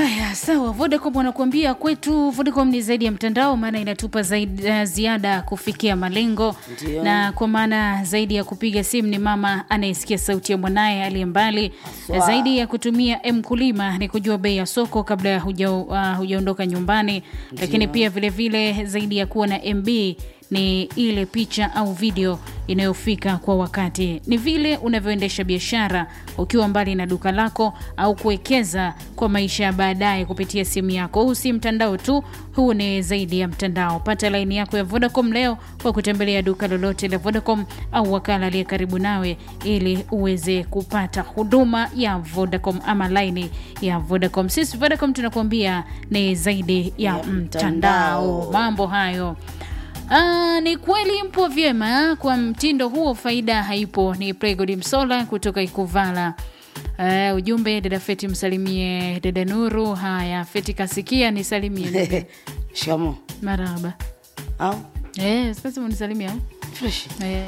Haya, sawa. Vodacom wanakuambia kwetu Vodacom ni zaidi ya mtandao, maana inatupa zaidi, uh, ziada kufikia malengo Ndio. na kwa maana zaidi ya kupiga simu ni mama anayesikia sauti ya mwanaye aliye mbali. Haswa. Zaidi ya kutumia mkulima ni kujua bei ya soko kabla ya huja, uh, hujaondoka nyumbani, lakini pia vilevile vile zaidi ya kuwa na MB ni ile picha au video inayofika kwa wakati. Ni vile unavyoendesha biashara ukiwa mbali na duka lako au kuwekeza kwa maisha ya baadaye kupitia simu yako. Huu si mtandao tu, huu ni zaidi ya mtandao. Pata laini yako ya Vodacom leo kwa kutembelea duka lolote la Vodacom au wakala aliye karibu nawe ili uweze kupata huduma ya Vodacom ama laini ya Vodacom. Sisi Vodacom tunakuambia ni zaidi ya, Ya mtandao. mtandao. Mambo hayo Aa, ni kweli mpo vyema kwa mtindo huo, faida haipo. Ni Pregodi Msola kutoka Ikuvala. Uh, ujumbe dada Feti, msalimie dada Nuru. Haya, Feti kasikia, nisalimie shamo maraba. au Eh, sasa unisalimia au? fresh Eh.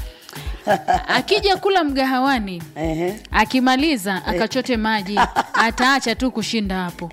Akija kula mgahawani ehe akimaliza akachote maji ataacha tu kushinda hapo.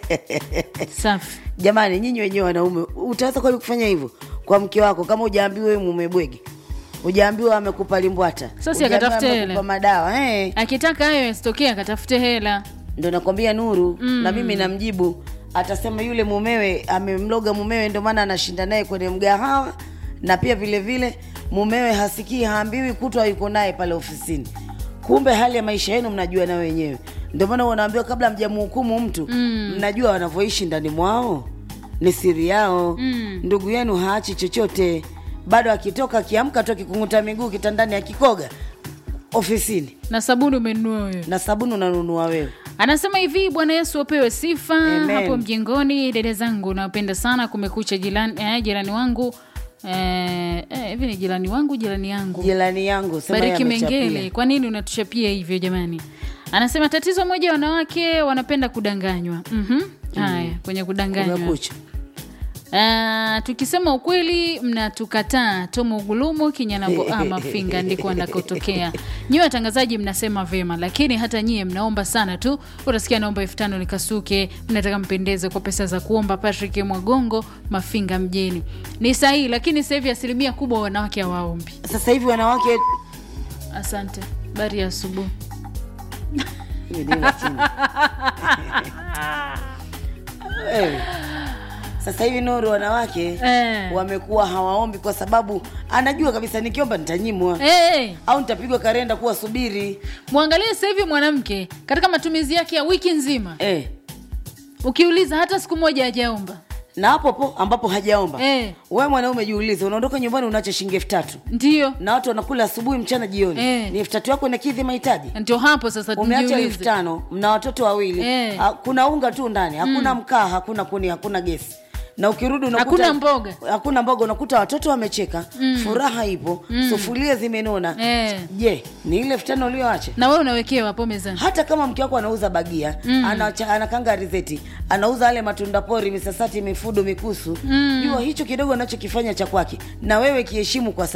Safi. jamani nyinyi wenyewe wanaume utaweza kweli kufanya hivyo kwa mke wako kama ujaambiwa wewe mume bwege ujaambiwa amekupa limbwata Sasa Hujaambiwa akatafute amekupa hela. madawa eh. Akitaka hayo yasitokee, akatafute hela. ndo nakwambia nuru mm. na mimi namjibu atasema yule mumewe amemloga mumewe ndio maana anashinda naye kwenye mgahawa na pia vile vile mumewe hasikii haambiwi kutwa yuko naye pale ofisini kumbe hali ya maisha yenu mnajua na wenyewe ndio maana wanaambiwa kabla mjamhukumu mtu mm. mnajua wanavyoishi ndani mwao ni siri yao mm. ndugu yenu haachi chochote bado akitoka akiamka tu akikunguta miguu kitandani akikoga ofisini Na sabuni umenunua wewe. na sabuni unanunua wewe Anasema hivi, Bwana Yesu apewe sifa Amen. hapo mjengoni. Dada zangu nawapenda sana, kumekucha. Jirani, eh, jirani wangu eh, eh, hivi ni jirani wangu, jirani yangu jirani yangu sema Bariki yeye amechapia. Mengele, kwa nini unatuchapia hivyo jamani? Anasema tatizo moja, wanawake wanapenda kudanganywa. Mhm. Haya, kwenye kudanganywa Kumekucha. Ah, tukisema ukweli mnatukataa. Tomo Ugulumu Kinyanambo ah, Mafinga ndiko anakotokea. Nyiwe watangazaji mnasema vema, lakini hata nyie mnaomba sana tu. Utasikia naomba elfu tano nikasuke, mnataka mpendeze kwa pesa za kuomba. Patrick Mwagongo Mafinga mjini ni sahihi, lakini sasa hivi asilimia kubwa wanawake hawaombi. sasa hivi wanawake Asante, bari ya asubuhi. Hiyo ni la chini. Wewe. sasa hivi nuru wanawake Eh. wamekuwa hawaombi kwa sababu anajua kabisa nikiomba nitanyimwa Hey, au nitapigwa karenda kuwa subiri mwangalie sasa hivi mwanamke katika matumizi yake ya wiki nzima, eh. ukiuliza hata siku moja hajaomba. na hapo po ambapo hajaomba Eh. wewe mwanaume jiulize unaondoka nyumbani unacho shilingi elfu tatu Ndio, na watu wanakula asubuhi mchana jioni Eh. ni elfu tatu yako inakidhi mahitaji ndio hapo sasa umeacha elfu tujiulize. tano mna watoto wawili Eh. Ha- kuna unga tu ndani hakuna mkaa hakuna kuni hakuna gesi na ukirudi unakuta Hakuna mboga. hakuna mboga unakuta watoto wamecheka furaha ipo sufuria zimenona Eh. je ni ile elfu tano ulioacha na wewe unawekewa hapo mezani. hata kama mke wako anauza bagia mm. anacha, anakanga rizeti anauza yale matunda pori misasati mifudo mikusu mm. jua hicho kidogo anachokifanya cha kwake na wewe kiheshimu kwa